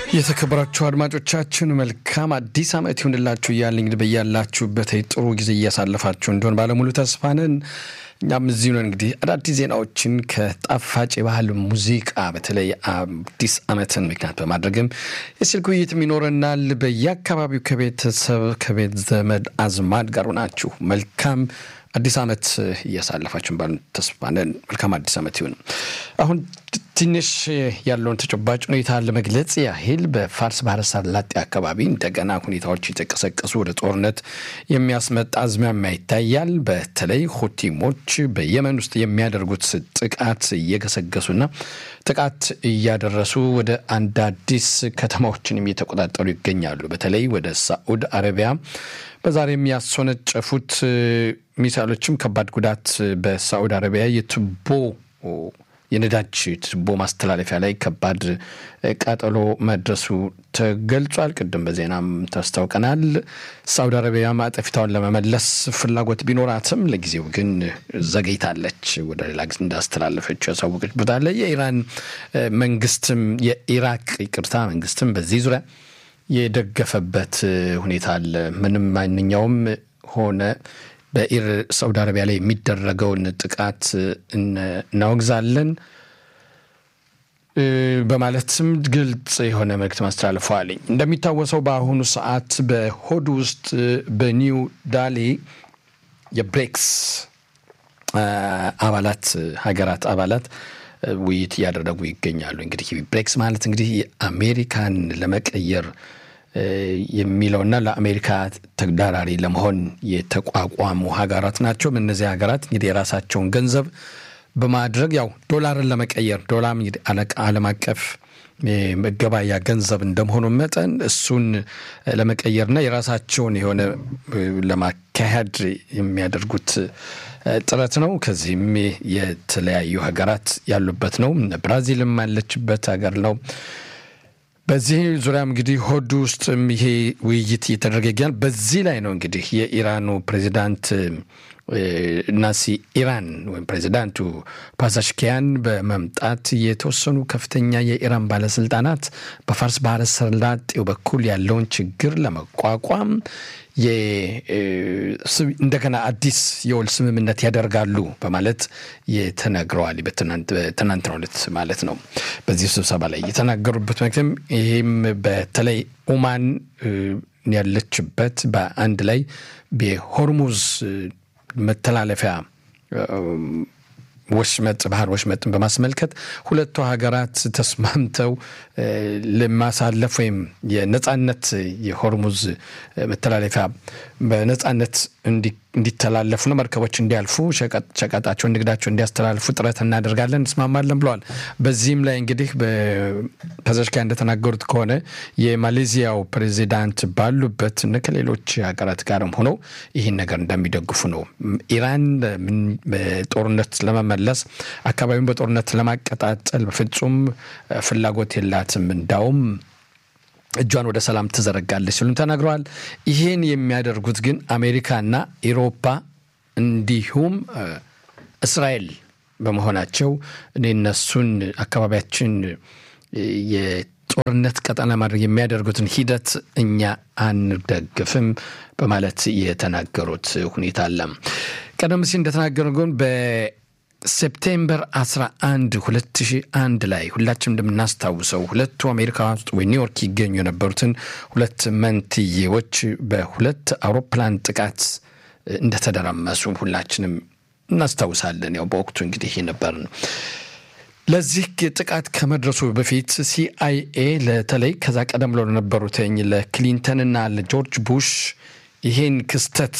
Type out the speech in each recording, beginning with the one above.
የተከበራችሁ አድማጮቻችን መልካም አዲስ ዓመት ይሁንላችሁ እያለ እንግዲህ በያላችሁበት ጥሩ ጊዜ እያሳለፋችሁ እንደሆን ባለሙሉ ተስፋ ነን። እኛም እዚሁ ነን። እንግዲህ አዳዲስ ዜናዎችን ከጣፋጭ የባህል ሙዚቃ በተለይ አዲስ ዓመትን ምክንያት በማድረግም የስልክ ውይይትም ይኖረናል። በየአካባቢው ከቤተሰብ ከቤት ዘመድ አዝማድ ጋር ናችሁ መልካም አዲስ ዓመት እያሳለፋችሁን ባሉ ተስፋ ነን። መልካም አዲስ ዓመት ይሁን። አሁን ትንሽ ያለውን ተጨባጭ ሁኔታ ለመግለጽ ያህል በፋርስ ባህረ ሰላጤ አካባቢ እንደገና ሁኔታዎች የተቀሰቀሱ ወደ ጦርነት የሚያስመጣ አዝማሚያ ይታያል። በተለይ ሁቲሞች በየመን ውስጥ የሚያደርጉት ጥቃት እየገሰገሱና ጥቃት እያደረሱ ወደ አንድ አዲስ ከተማዎችንም እየተቆጣጠሩ ይገኛሉ። በተለይ ወደ ሳዑድ አረቢያ በዛሬም ያስወነጨፉት ሚሳይሎችም ከባድ ጉዳት በሳዑዲ አረቢያ የቱቦ የነዳጅ ቱቦ ማስተላለፊያ ላይ ከባድ ቃጠሎ መድረሱ ተገልጿል። ቅድም በዜናም ታስታውቀናል። ሳዑዲ አረቢያ ማጠፊታውን ለመመለስ ፍላጎት ቢኖራትም ለጊዜው ግን ዘገይታለች። ወደ ሌላ ጊዜ እንዳስተላለፈች ያሳወቀች ቦታ አለ። የኢራን መንግስትም የኢራቅ ይቅርታ መንግስትም በዚህ ዙሪያ የደገፈበት ሁኔታ አለ። ምንም ማንኛውም ሆነ በኢር ሳውዲ አረቢያ ላይ የሚደረገውን ጥቃት እናወግዛለን በማለትም ግልጽ የሆነ መልእክት ማስተላለፈዋል። እንደሚታወሰው በአሁኑ ሰዓት በሆድ ውስጥ በኒው ዳሊ የብሬክስ አባላት ሀገራት አባላት ውይይት እያደረጉ ይገኛሉ። እንግዲህ ብሬክስ ማለት እንግዲህ አሜሪካን ለመቀየር የሚለውና ለአሜሪካ ተግዳራሪ ለመሆን የተቋቋሙ ሀገራት ናቸው። እነዚህ ሀገራት እንግዲህ የራሳቸውን ገንዘብ በማድረግ ያው ዶላርን ለመቀየር ዶላር እንግዲህ ዓለም አቀፍ መገበያ ገንዘብ እንደመሆኑ መጠን እሱን ለመቀየርና የራሳቸውን የሆነ ለማካሄድ የሚያደርጉት ጥረት ነው። ከዚህም የተለያዩ ሀገራት ያሉበት ነው። ብራዚልም ያለችበት ሀገር ነው። በዚህ ዙሪያም እንግዲህ ሆድ ውስጥም ይሄ ውይይት እየተደረገ ይገኛል። በዚህ ላይ ነው እንግዲህ የኢራኑ ፕሬዚዳንት ናሲ ኢራን ወይም ፕሬዚዳንቱ ፓዛሽኪያን በመምጣት የተወሰኑ ከፍተኛ የኢራን ባለስልጣናት በፋርስ ባህረ ሰላጤው በኩል ያለውን ችግር ለመቋቋም እንደገና አዲስ የውል ስምምነት ያደርጋሉ በማለት የተነግረዋል። በትናንትናው ዕለት ማለት ነው። በዚህ ስብሰባ ላይ የተናገሩበት ምክንያቱም ይህም በተለይ ኦማን ያለችበት በአንድ ላይ የሆርሙዝ መተላለፊያ ወሽመጥ ባህር ወሽመጥን በማስመልከት ሁለቱ ሀገራት ተስማምተው ለማሳለፍ ወይም የነጻነት የሆርሙዝ መተላለፊያ በነጻነት እንዲተላለፉ ነው፣ መርከቦች እንዲያልፉ ሸቀጣቸውን፣ ንግዳቸው እንዲያስተላልፉ ጥረት እናደርጋለን፣ እንስማማለን ብለዋል። በዚህም ላይ እንግዲህ ፐዘሽኪያ እንደተናገሩት ከሆነ የማሌዚያው ፕሬዚዳንት ባሉበት ከሌሎች ሀገራት ጋርም ሆነው ይህን ነገር እንደሚደግፉ ነው። ኢራን በጦርነት ለመመለስ አካባቢውን በጦርነት ለማቀጣጠል በፍጹም ፍላጎት የላትም እንዳውም እጇን ወደ ሰላም ትዘረጋለች ሲሉም ተናግረዋል። ይህን የሚያደርጉት ግን አሜሪካና ኢሮፓ እንዲሁም እስራኤል በመሆናቸው እኔ እነሱን አካባቢያችን የጦርነት ቀጠና ማድረግ የሚያደርጉትን ሂደት እኛ አንደግፍም በማለት የተናገሩት ሁኔታ አለ። ቀደም ሲል እንደተናገሩ ግን ሴፕቴምበር 11 2001 ላይ ሁላችንም እንደምናስታውሰው ሁለቱ አሜሪካ ውስጥ ወይ ኒውዮርክ ይገኙ የነበሩትን ሁለት መንትዬዎች በሁለት አውሮፕላን ጥቃት እንደተደረመሱ ሁላችንም እናስታውሳለን። ያው በወቅቱ እንግዲህ ነበርን። ለዚህ ጥቃት ከመድረሱ በፊት ሲአይኤ ለተለይ ከዛ ቀደም ብለው ለነበሩትኝ ለክሊንተንና ለጆርጅ ቡሽ ይሄን ክስተት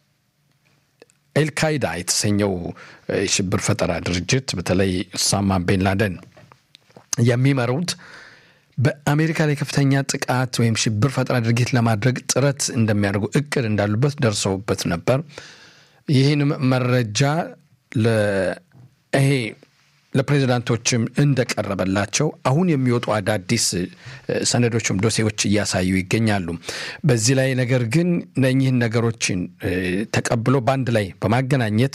ኤልካይዳ የተሰኘው የሽብር ፈጠራ ድርጅት በተለይ ኦሳማ ቤንላደን የሚመሩት በአሜሪካ ላይ ከፍተኛ ጥቃት ወይም ሽብር ፈጠራ ድርጊት ለማድረግ ጥረት እንደሚያደርጉ እቅድ እንዳሉበት ደርሰውበት ነበር። ይህንም መረጃ ይሄ ለፕሬዚዳንቶችም እንደቀረበላቸው አሁን የሚወጡ አዳዲስ ሰነዶችም ዶሴዎች እያሳዩ ይገኛሉ። በዚህ ላይ ነገር ግን እነኚህን ነገሮችን ተቀብሎ በአንድ ላይ በማገናኘት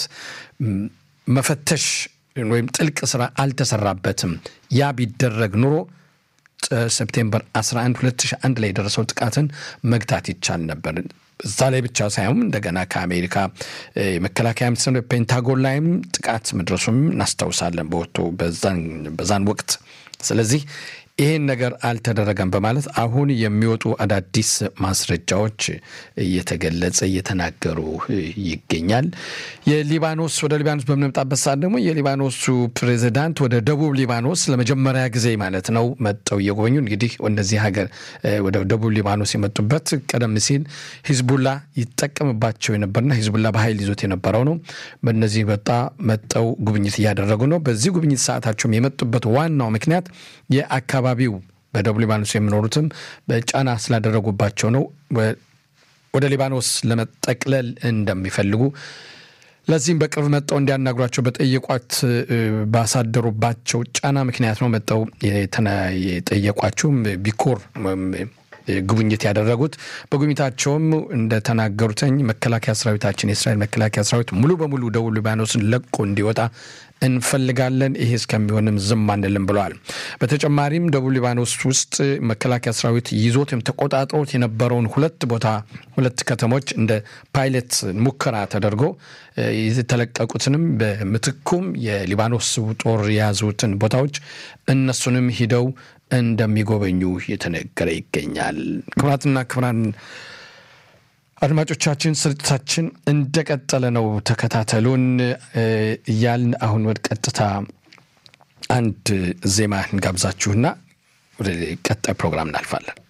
መፈተሽ ወይም ጥልቅ ስራ አልተሰራበትም። ያ ቢደረግ ኑሮ ሴፕቴምበር 11 2001 ላይ የደረሰው ጥቃትን መግታት ይቻል ነበር። እዛ ላይ ብቻ ሳይሆን እንደገና ከአሜሪካ የመከላከያ ሚኒስትር ፔንታጎን ላይም ጥቃት መድረሱም እናስታውሳለን በወቅቱ በዛን ወቅት። ስለዚህ ይህን ነገር አልተደረገም በማለት አሁን የሚወጡ አዳዲስ ማስረጃዎች እየተገለጸ እየተናገሩ ይገኛል። የሊባኖስ ወደ ሊባኖስ በምንመጣበት ሰዓት ደግሞ የሊባኖሱ ፕሬዚዳንት ወደ ደቡብ ሊባኖስ ለመጀመሪያ ጊዜ ማለት ነው መጠው እየጎበኙ እንግዲህ ወደዚህ ሀገር ወደ ደቡብ ሊባኖስ የመጡበት ቀደም ሲል ሂዝቡላ ይጠቀምባቸው የነበርና ሂዝቡላ በኃይል ይዞት የነበረው ነው። በእነዚህ በጣ መጠው ጉብኝት እያደረጉ ነው። በዚህ ጉብኝት ሰዓታቸውም የመጡበት ዋናው ምክንያት የአካባቢ አካባቢው በደቡብ ሊባኖስ የሚኖሩትም በጫና ስላደረጉባቸው ነው። ወደ ሊባኖስ ለመጠቅለል እንደሚፈልጉ ለዚህም በቅርብ መጠው እንዲያናግሯቸው በጠየቋት ባሳደሩባቸው ጫና ምክንያት ነው መጠው የጠየቋቸውም ቢኮር ጉብኝት ያደረጉት። በጉብኝታቸውም እንደተናገሩትኝ መከላከያ ሰራዊታችን የእስራኤል መከላከያ ሰራዊት ሙሉ በሙሉ ደቡብ ሊባኖስን ለቆ እንዲወጣ እንፈልጋለን። ይሄ እስከሚሆንም ዝም አንልም ብለዋል። በተጨማሪም ደቡብ ሊባኖስ ውስጥ መከላከያ ሰራዊት ይዞት ወይም ተቆጣጥሮት የነበረውን ሁለት ቦታ ሁለት ከተሞች እንደ ፓይለት ሙከራ ተደርጎ የተለቀቁትንም በምትኩም የሊባኖስ ጦር የያዙትን ቦታዎች እነሱንም ሂደው እንደሚጎበኙ የተነገረ ይገኛል። ክቡራትና ክቡራን አድማጮቻችን ስርጭታችን እንደቀጠለ ነው። ተከታተሉን እያልን አሁን ወደ ቀጥታ አንድ ዜማ እንጋብዛችሁና ወደ ቀጣይ ፕሮግራም እናልፋለን።